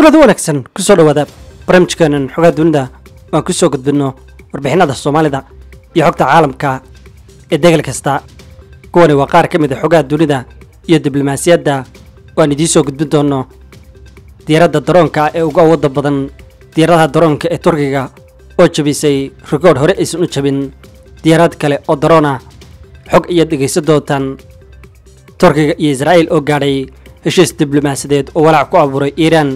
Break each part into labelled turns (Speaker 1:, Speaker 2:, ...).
Speaker 1: kulada wanaagsan kusoo dhawaada barnaamijkeenan xogaa dunida waan ku soo gudbinno warbixinada soomaalida iyo xogta caalamka ee degal kasta kuwani waa qaar ka mid a xogaha dunida iyo diblomaasiyadda waan idiin soo gudbin doonno diyaaradda daroonka ee ugu awoodda badan diyaaradaha daroonka ee turkiga oo jabisay rikoodh hore aysan u jabin diyaarad kale oo daroon ah xog iyo dhegaysan doontaan turkiga iyo israa'iil oo gaadhay heshiis diblomaasiyadeed oo walaac ku abuuray iiraan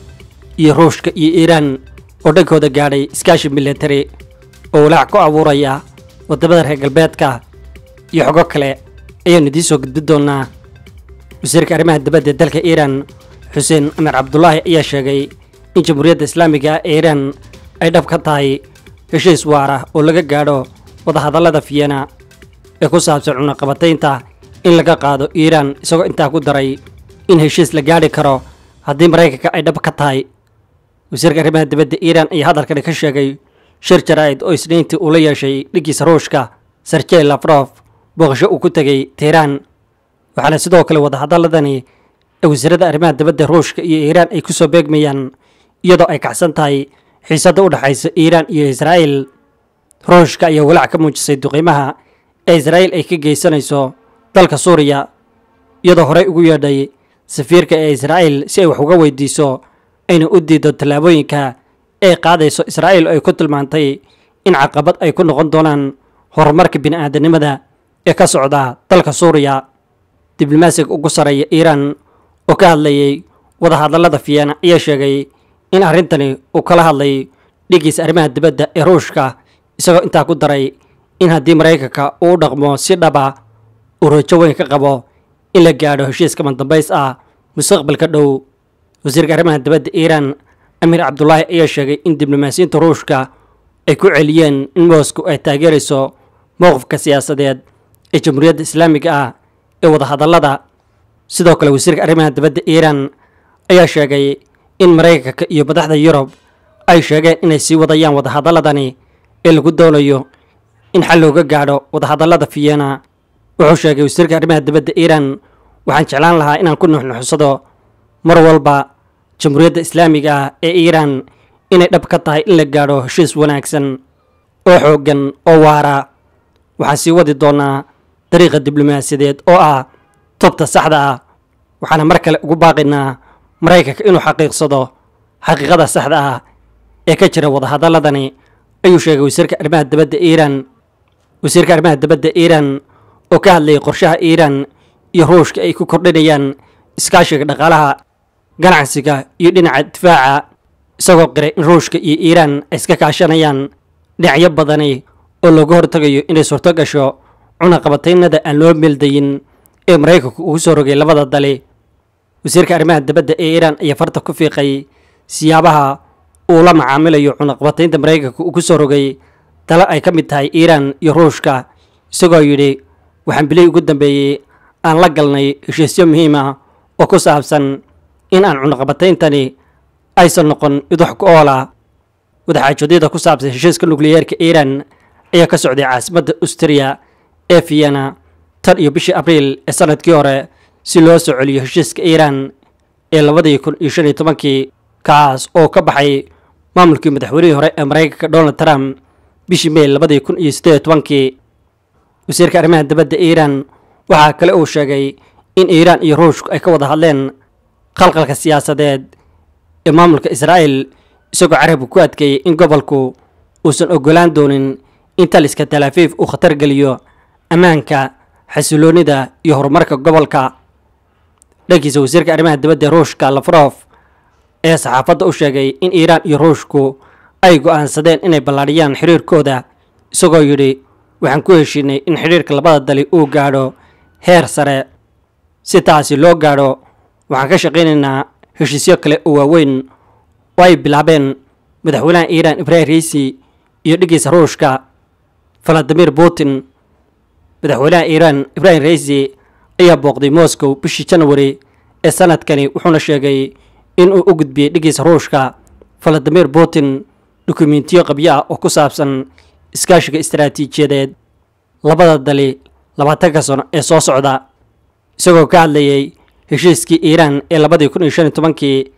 Speaker 1: iyo ruushka iyo iiraan oo dhankooda gaadhay iskaashi militari oo walaac ku abuuraya waddamada reer galbeedka iyo xogo kale ayaanu idiin soo gudbin doonaa wasiirka arrimaha dibadda ee dalka iiraan xuseen amir cabdulaahi ayaa sheegay in jamhuuriyadda islaamiga ee iiraan ay dhab ka tahay heshiis waara oo laga gaadho wadahadallada fiyena ee ku saabsan cunaqabataynta in laga qaado iiraan isagoo intaa ku daray in heshiis la gaadhi karo haddii maraykanka ay dhab ka tahay wasiirka arrimaha dibadda iiraan ayaa hadalkani ka sheegay shir jaraa'id oo isniintii uu la yeeshay dhiggiisa ruushka serjey lafrof booqasho uu ku tegey teheraan waxaana sidoo kale wadahadaladani ee wasiirada arrimaha dibadda ruushka iyo iiraan ay kusoo beegmayaan iyadoo ay kacsan tahay xiisadda u dhexaysa iiraan iyo israa'iil ruushka ayaa walaac ka muujisay duqiimaha ee israa'iil ay ka geysanayso dalka suuriya iyadoo horey ugu yeedhay safiirka ee israa'iil si ay wax uga weydiiso ayna u diido tallaabooyinka ay qaadayso israa'iil oo ay ku tilmaantay in caqabad ay ku noqon doonaan horumarka bini'aadanimada ee ka socda dalka suuriya diblomaasiga ugu sarreeya iiraan oo ka hadlayay wadahadallada fiyana ayaa sheegay in arrintani uu kala hadlay dhiggiisa arrimaha dibadda ee ruushka isagoo intaa ku daray in haddii maraykanka uu u dhaqmo si dhaba uu rajo weyn ka qabo in la gaadho heshiiska mandambays ah mustaqbalka dhow wasiirka arrimaha dibadda iiraan amiir cabdulaahi ayaa sheegay in diblomaasiyiinta ruushka ay ku celiyeen in moscow ay taageerayso mowqifka siyaasadeed ee jamhuuriyadda islaamiga ah ee wadahadallada sidoo kale wasiirka arrimaha dibadda iiraan ayaa sheegay in maraykanka iyo madaxda yurub ay sheegeen inay sii wadayaan wadahadalladani ee lagu doonayo in xal looga gaadho wadahadallada fiyena wuxuu sheegay wasiirka arrimaha dibadda iiraan waxaan jeclaan lahaa inaan ku nuxnuxsado mar walba jamhuuriyadda islaamiga ah ee iiraan inay dhab ka tahay in la gaadho heshiis wanaagsan oo xooggan oo waara waxaan sii wadi doonaa dariiqa diblomaasiyadeed oo ah tobta saxda ah waxaana mar kale ugu baaqaynaa maraykanka inuu xaqiiqsado xaqiiqada saxda ah ee ka jira wadahadalladani ayuu sheegay wasiirka arrimaha dibadda iiraan wasiirka arrimaha dibadda iiraan oo ka hadlayay qorshaha iiraan iyo ruushka ay ku kordhinayaan iskaashiga dhaqaalaha ganacsiga iyo dhinaca difaaca isagoo qiray in ruushka iyo iiraan ay iska kaashanayaan dhinacyo badani oo looga hortagayo inay suurto gasho cunaqabataynada aan loo meeldayin ee maraykanku ugu soo rogay labada dali wasiirka arrimaha dibadda ee iiraan ayaa farta ku fiiqay siyaabaha uu la macaamilayo cunaqabataynta maraykanka ugu soo rogay tale ay ka mid tahay iiraan iyo ruushka isagoo yidhi waxaan bilihii ugu dambeeyey aan la galnay heshiisyo muhiim ah oo ku saabsan in aan cunaqabatayntani aysan noqon mid wax ku oola wadaxaajoodyada ku saabsan heshiiska nukliyeerka iiraan ayaa ka socday caasimadda austriya ee vienna tan iyo bishii abriil ee sanadkii hore si loo soo celiyo heshiiska iiraan ee labadii kun iyo shan iyo tobankii kaas oo ka baxay maamulkii madaxweynihii hore ee maraykanka donald trump bishii may labadii kun iyo siddeed iyo tobankii wasiirka arrimaha dibadda iiraan waxaa kale uu sheegay in iiraan iyo ruushku ay ka wada hadleen khalqalka siyaasadeed ee maamulka israa'iil isagoo carabka ku adkeeyey in gobolku uusan ogolaan doonin in taliska talaafiif uu khatar geliyo ammaanka xasiloonida iyo horumarka gobolka dhankiisa wasiirka arrimaha dibadda ruushka lafrof ayaa saxaafadda u sheegay in iiraan iyo ruushku ay go'aansadeen inay ballaadhiyaan xiriirkooda isagoo yidhi waxaan ku heshiinay in xidhiirka labada dali uu gaadho heer sare si taasi loo gaadho waxaan ka shaqaynaynaa heshiisyo kale oo waaweyn oo ay bilaabeen madaxweynaha iiraan ibrahim riisi iyo dhiggiisa ruushka valadimir putin madaxweynaha iiraan ibrahim riisi ayaa booqday moscow bishii janwari ee sanadkani wuxuuna sheegay in uu u gudbiyey dhiggiisa ruushka valadimir putin dukumentiyo qabyo ah oo ku saabsan iskaashiga istaraatiijiyadeed labada dali labaatanka sano ee soo socda isagoo ka hadlayay heshiiskii iiraan ee labadii kun iyo shan iyo tobankii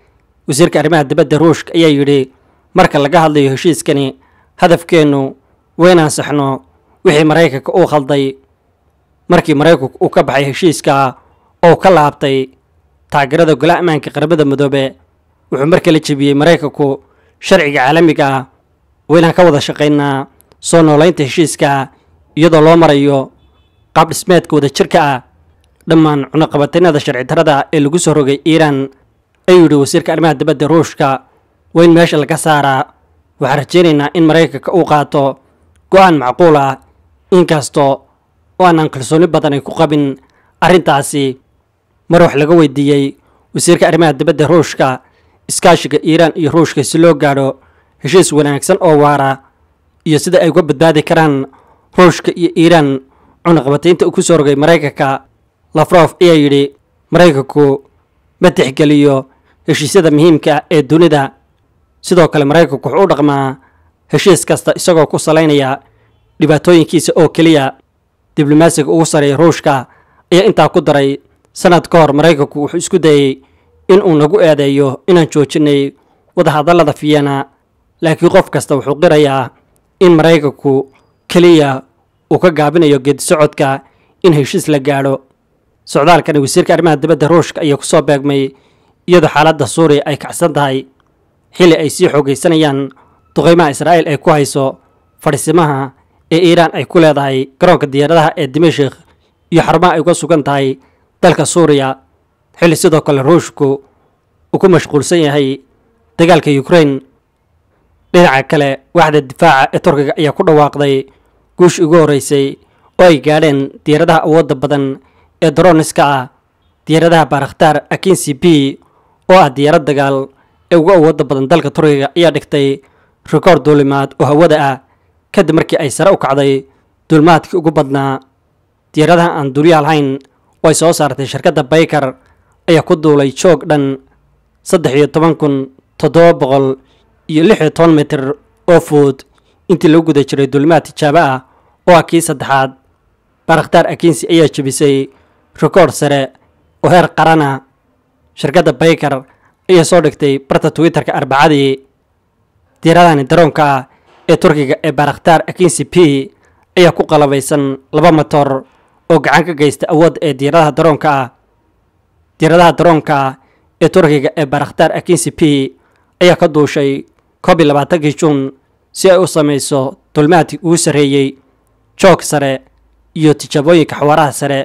Speaker 1: wasiirka arrimaha dibadda ruushka ayaa yidhi marka laga hadlayo heshiiskani hadafkeennu waynaan saxno wixii maraykanka uu khalday markii maraykanku uu ka baxay heshiiska oo ka laabtay taageerada golaha ammaanka qaramada midoobe wuxuu mar kale jebiyey maraykanku sharciga caalamiga ah waynaan ka wada shaqaynaa soo noolaynta heshiiska iyadoo loo marayo qaab dhismeedka wada jirka ah dhammaan cunaqabataynada sharci darada ee lagu soo rogay iiraan ayuu yidhi wasiirka arrimaha dibadda ruushka waa in meesha laga saaraa waxaan rajaynaynaa in maraykanka uu qaato go-aan macquul ah inkastoo oo aanaan kalsooni badan ay ku qabin arrintaasi mar wax laga weydiiyey wasiirka arrimaha dibadda ruushka iskaashiga iiraan iyo ruushka si loo gaadho heshiis wanaagsan oo waara iyo sida ay uga badbaadi karaan ruushka iyo iiraan cunaqabataynta uu ku soo rogay maraykanka lafrof ayaa yidhi maraykanku ma tixgeliyo heshiisyada muhiimka ah ee dunida sidoo kale maraykanku wuxuu u dhaqmaa heshiis kasta isagoo ku salaynaya dhibaatooyinkiisa oo keliya diblomaasiga ugu sareeya ruushka ayaa intaa ku daray sanad ka hor maraykanku wuxuu isku dayey in uu nagu eedeeyo inaan joojinay wadahadallada fiyana laakiin qof kasta wuxuu qirayaa in maraykanku keliya uu ka gaabinayo geedi socodka in heshiis la gaadho socdaalkani wasiirka arrimaha dibadda ruushka ayaa kusoo beegmay iyadoo xaaladda suuriya ay kacsan tahay xilli ay sii xoogaysanayaan duqeymaha israa'iil ay ku hayso fadhisimaha ee iiraan ay ku leedahay garoonka diyaaradaha ee dimashik iyo xarumaha ay uga sugan tahay dalka suuriya xilli sidoo kale ruushku uu ku mashquulsan yahay dagaalka ukrain dhinaca kale waaxda difaaca ee turkiga ayaa ku dhawaaqday guushii ugu horreysay oo ay gaadheen diyaaradaha awoodda badan ee daroniska ah diyaaradaha baarakhtaar akinsi b oo ah diyaarad dagaal ee ugu awoodda badan dalka turkiga ayaa dhigtay rikoor duulimaad oo hawada ah kadib markii ay sare u kacday duulimaadkii ugu badnaa diyaaradaha aan duuliya lahayn oo ay soo saartay shirkadda baykar ayaa ku duulay joog dhan saddex iyo toban kun toddoba boqol iyo lix iyo toban mitir oo fuud intii lagu guda jiray duulimaad tijaabo ah oo ah kii saddexaad baarakhtaar akinsi ayaa jebisay rikoor sare oo heer qarana shirkadda baykar ayaa soo dhigtay barta twitterka arbacadii diyaradani daroonka ah ee turkiga ee baarakhtaar akinsi p ayaa ku qalabaysan laba motor oo gacan ka geysta awoodda ee diyaaradaha daroonka ah diyaaradaha daroonka ah ee turkiga ee baarakhtaar akinsi p ayaa ka duushay koob iyo labaatankii juun si ay u samayso dulmaadkii ugu sarreeyey joog sare iyo tijaabooyinka xawaaraha sare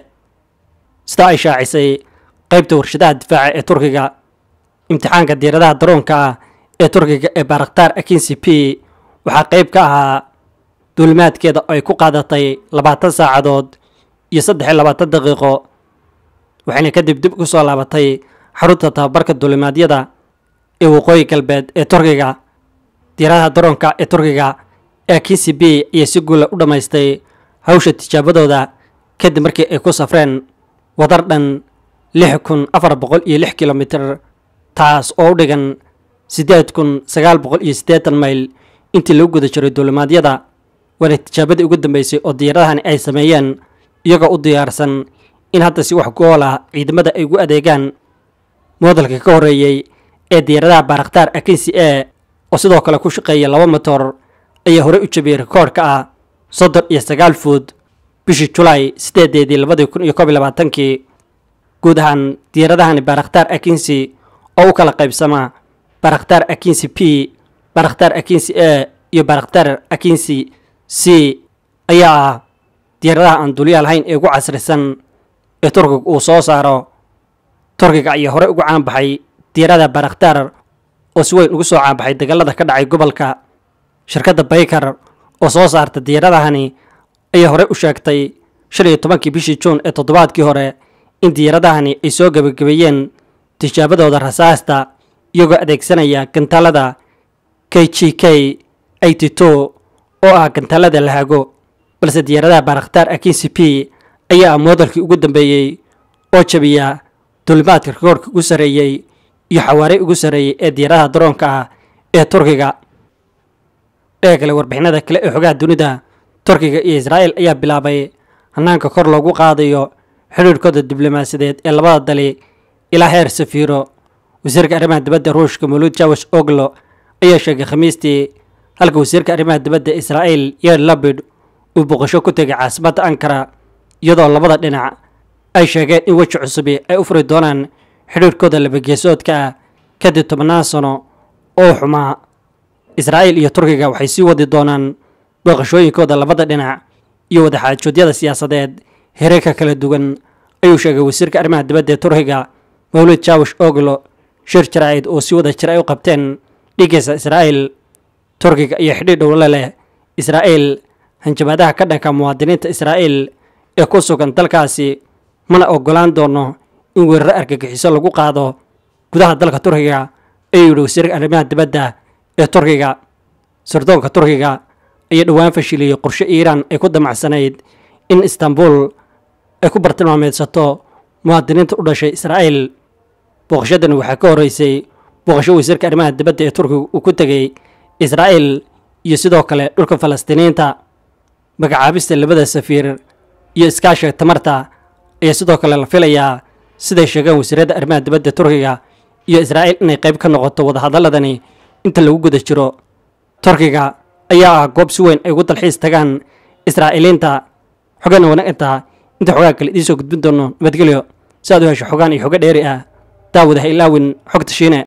Speaker 1: sida ay shaacisay qaybta warshadaha difaaca ee turkiga imtixaanka diyaaradaha daroonka ah ee turkiga ee baarakhtaar akinsi p waxaa qayb ka ahaa duulimaadkeeda oo ay ku qaadatay labaatan saacadood iyo saddex iyo labaatan daqiiqo waxayna kadib dib ugu soo laabatay xarunta tababarka duulimaadyada ee waqooyi galbeed ee turkiga diyaaradaha daroonka ee turkiga ee akinsi b ayaa si guula u dhammaystay hawsha tijaabadooda kadib markii ay ku safreen wadar dhan lix kun afar boqol iyo lix kilomitir taas oo u dhigan siddeed kun sagaal boqol iyo siddeetan mayl intii lagu guda jiray duulimaadyada waana tijaabadii ugu dambeysay oo diyaaradahani ay sameeyeen iyagoo u diyaarsan in hadda si wax gool ah ciidamada ay ugu adeegaan moodalka ka horreeyey ee diyaaradaha baarakhtaar akinsi e oo sidoo kale ku shaqeeya laba motor ayaa horey u jabiyey rikoorka ah soddon iyo sagaal fuud bishii julaay sideedeedii labadii kun iyo koob iyo labaatankii guud ahaan diyaaradahani baarakhtaar akinsi oo u kala qaybsama baarakhtaar akinsi p baarakhtaar akinsi e iyo baarakhtaar akinsi c ayaa ah diyaaradaha aan duuliyaa lahayn ee ugu casrisan ee turkiga uu soo saaro turkiga ayaa horey ugu caanbaxay diyaarada baarakhtaar oo si weyn ugu soo caanbaxay dagaalada ka dhacay gobolka shirkadda baykar oo soo saarta diyaaradahani ayaa horey u sheegtay shan iyo tobankii bishii juun ee toddobaadkii hore in diyaaradahani ay soo gebagabeeyeen tijaabadooda rasaasta iyagoo adeegsanaya gantaalada k g k eighty two oo ah gantaalada lahago balse diyaaradaha baarakhtaar akinsi p ayaa ah moodalkii ugu dambeeyey oo jabiya duulimaadka rikoorka ugu sarreeyey iyo xawaare ugu sarreeyey ee diyaaradaha daroonka ah ee turkiga dhee kale warbixinada kale ee xogaha dunida turkiga iyo israa'il ayaa bilaabay hanaanka kor loogu qaadayo xidhiirhkooda diblomaasiyadeed ee labada dali ilaa heer safiiro wasiirka arrimaha dibadda ruushka muluud jawash oglo ayaa sheegay khamiistii halka wasiirka arrimaha dibadda israa'iil yer labid uu boqosho ku tegay caasimadda ankara iyadoo labada dhinac ay sheegeen in weji cusubi ay u furi doonaan xidhiirkooda labageesoodka ah kadib tobannaan sano oo xumaa israa'iil iyo turkiga waxay sii wadi doonaan booqashooyinkooda labada dhinac iyo wadaxaajoodyada siyaasadeed hereerka kala duwan ayuu sheegay wasiirka arrimaha dibadda ee turkiga mawlid jawash oglo shir jaraa'id oo si wada jir ay u qabteen dhigiisa israa'iil turkiga iyo xidhiir dhowle leh israa'iil hanjabaadaha ka dhanka muwaadiniinta israa'iil ee ku sugan dalkaasi mana ogolaan doono in weeraro argagixiso lagu qaado gudaha dalka turkiga ayuu yidhi wasiirka arrimaha dibadda ee turkiga sirdoonka turkiga ayaa dhowaan fashiliyey qorshe iiraan ay ku damacsanayd in istanbul ay ku bartilmaameedsato muwaadiniinta u dhashay israa'iil booqashadani waxaa ka horreysay booqasho wasiirka arrimaha dibadda ee turkiga uu ku tegey israa'iil iyo sidoo kale dhulka falastiiniyiinta magacaabista labada safiir iyo iskaashiga tamarta ayaa sidoo kale la filayaa siday sheegeen wasiirada arrimaha dibadda turkiga iyo israa'iil inay qayb ka noqoto wadahadaladani inta lagu guda jiro turkiga ayaa ah goob si weyn ay ugu dalxiis tagaan israa'iiliinta xogana wanaag intaa inta xogaa kale idiin soo gudbin doono nabadgelyo si aad u hesho xogaan iyo xogo dheeri ah daawada ha ilaawin xogta shiine